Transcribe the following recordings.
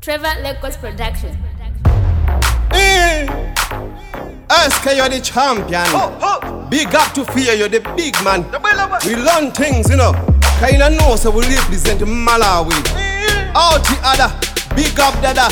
Trevor Lagos Production. Eh. SK, you're the champion. Big up to fear, you're the big man. We learn things, you know. Kinda know, so we represent Malawi. Out the other, big up dada.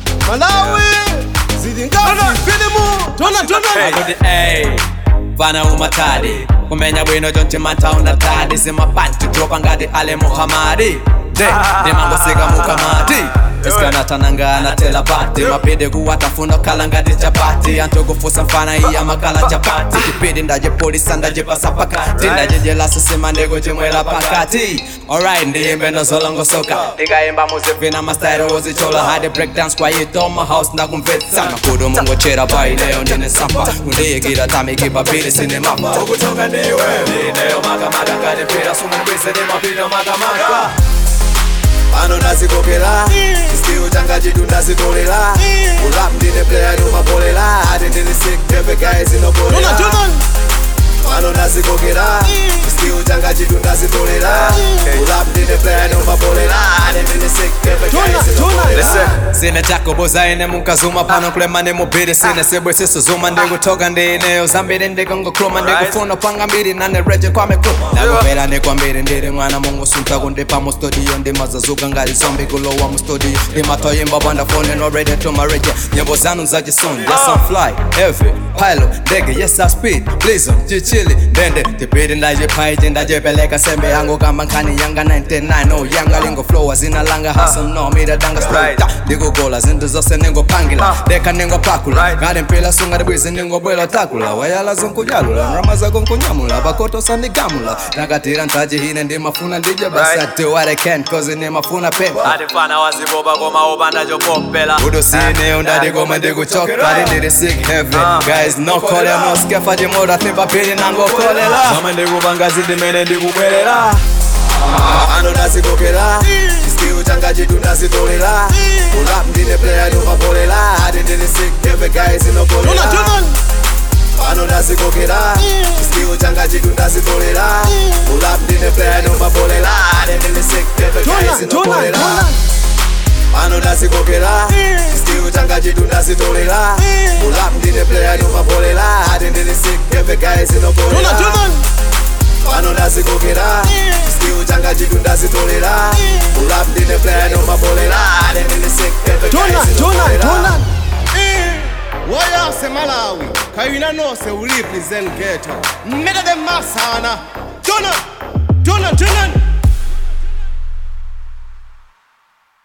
Malawi. Zidingati, filimu. Tona, tona. akuti ey fana umatadi kumenya bwino chonchi mataunda tadi simapanti dropa ngati ale muhamadi de ndimangosika mukamati isikanatanangana telapati mapidi kuwatafuna kukhala ngati chapati anthu kufusa mfana iya makala chapati chipidi ndajipolisa ndajipasa pakati ndajijelaso sima ndikuchimwera pakati alright ndiyimbe ndozolongosoka ndikayimba muzivina mastairi wozichola hadi breakdance kwayito mahouse ndakumvetsa makudu mungochera paineyo ndine sampa kundiyikira tamikipapiri sine mapa ukutoka ndiwe ndineyo makamaka ngati pira sumubise ndimapito makamaka pano ndazikokera iskiu changa chitu ndazitolera urap ndine player numapolela ati ndini sick tepe guys Tona, inopolela tona. pano ndazikokera iskiu changa chitu ndazitolera urap ndine player numapolela ati ndini sick tepe Tona, guys tona. inopolela sine chakoboza ine munkazuma pano kulema ndimubiri sine sebwesiso zuma ndikutoka ndineyo zambiri ndikangokhuluma ndikufuna panga mbiri nane reje kwamekuma ndakupera ndikwambiri ndiri mwana mungusunta kundipa mu studio ndimazazuka ngati zombi kulowa mu studio ndimatoyimba pandafone no ready to my reje nyimbo zanu zachisoni yes I'm fly heavy pilot ndege yes I speed blizzard chichili ndende tipiri ndajipaiji ndajipeleka sembe yangu kamba nkhani yanga 99 oh yanga lingo flow zina langa hustle no mira danga straight ndikugola zinthu zonse ningopangila deka ningopakula ngati mpila sunga ndibwizi ningobwela takula wayala zonkunyalula mrama zako nkunyamula pakotosa ndigamula nakatira ntaji hine ndimafuna ndije basi I do what I can cause ndimafuna pepa atifana waziboba koma upanda chopopela udosine ndadikoma ndikuchoka kali ndiri sick heavy guys no call no skefa chimoda thimba pili nangokolela kama ndikupanga zindimene ndikubwerera ano ndazikokera iskiu changa chitu ndazitolera urap ndine player numapolela ati ndiri sick heavy guys Tona, inokolela tona. pano ndazikokera iskiu changa chitu ndazitolera urap ndine player numapolela ati ndiri sick heavy Tona, guys tona, inokolela tona. pano ndazikokera iskiu changa chitu ndazitolera urap ndine player numapolela ati ndiri sick heavy guys Tona, inokolela tona. pano ndazikokera skill changa chitu ndazitolera urap ndine player nomapolela ane ndine sick heavy Tona, guys tona, inokolela. tona. Eh. Wayase Malawi. Kayina no se we represent ghetto. Meda de masana. Tona. Tona, tona.